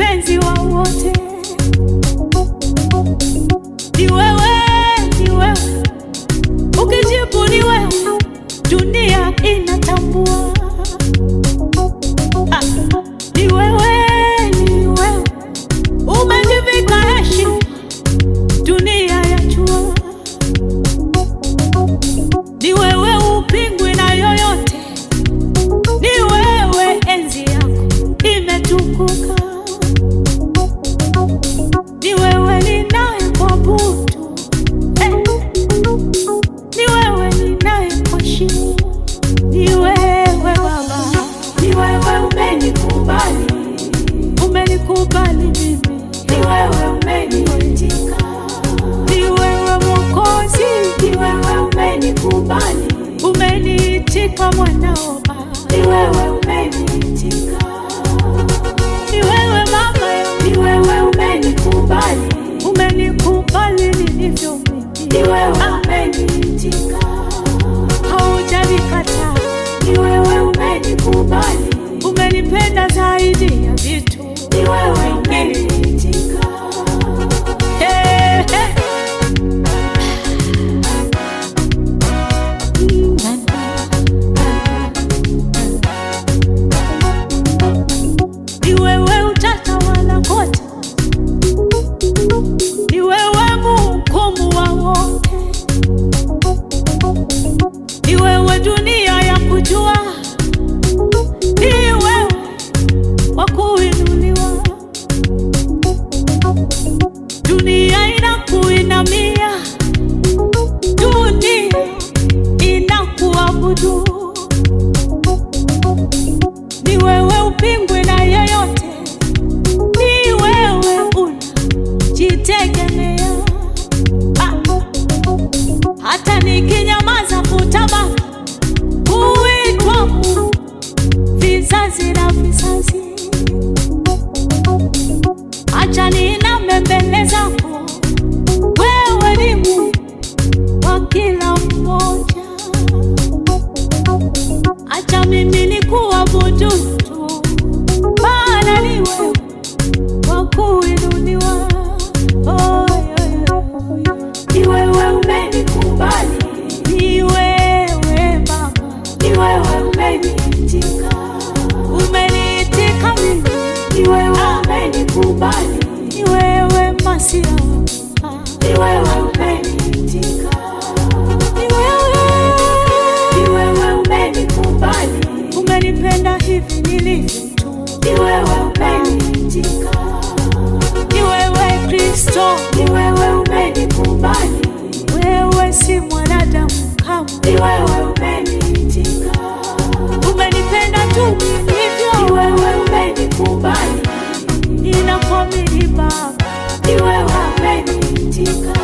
mpenzi wa wote. Ni wewe, ni wewe, ukijibu ni wewe, dunia inatambua. Ah, ni wewe, ni wewe, umejivika heshima, dunia yajua. Ni wewe, upingwi na yoyote, ni wewe, enzi yako imetukuka. Ni wewe ninayekuabudu, eh. Ni wewe ninayekuheshimu, ni wewe Baba, Ni wewe umenikubali, umenikubali mimi, ni wewe umeniitika, ni wewe Mwokozi, ni wewe umenikubali, umeniitika mwanao Baba, ni wewe umeniitika, ni wewe Mama yangu, ni wewe umenikubali, umenikubali nilivyo mimi, ni wewe umeniitika, haujanikataa, ni wewe umenikubali, umenipenda zaidi ya vitu ni wewe umeniitika, Eh, eh. Ni wewe utatawala kote, ni wewe mhukumu wa wote, ni wewe dunia ya kujua, ni wewe wa kuinuliwa, dunia inakuinamia, dunia inakuabudu. Ni wewe upingwe na yeyote, ni wewe unajitegemea. Ah, hata nikinyamaza kutabaki kuitwa Mungu vizazi na vizazi. Acha niname mbele zako, wewe ni Mungu wa kila mmoja. Acha mimi nikuabudu tu, maana ni wewe wa kuinuliwa. Oh, yeah, yeah, yeah. ni wewe umenikubali, Ni wewe Baba, ni wewe umeniitika, umeniitika mimi, ni wewe umenikubali, ni wewe Masia, ni wewe umeniitika, ni wewe ni wewe umenikubali, umenipenda hivi nilivyo tu, ni wewe umeniitika, ni wewe Kristo, ni wewe umenikubali, wewe si mwanadamu kama ni wewe umeniitika, umenipenda tu ni nilivyo, wewe umenikubali, ninakuamini Baba, ni wewe umeniitika,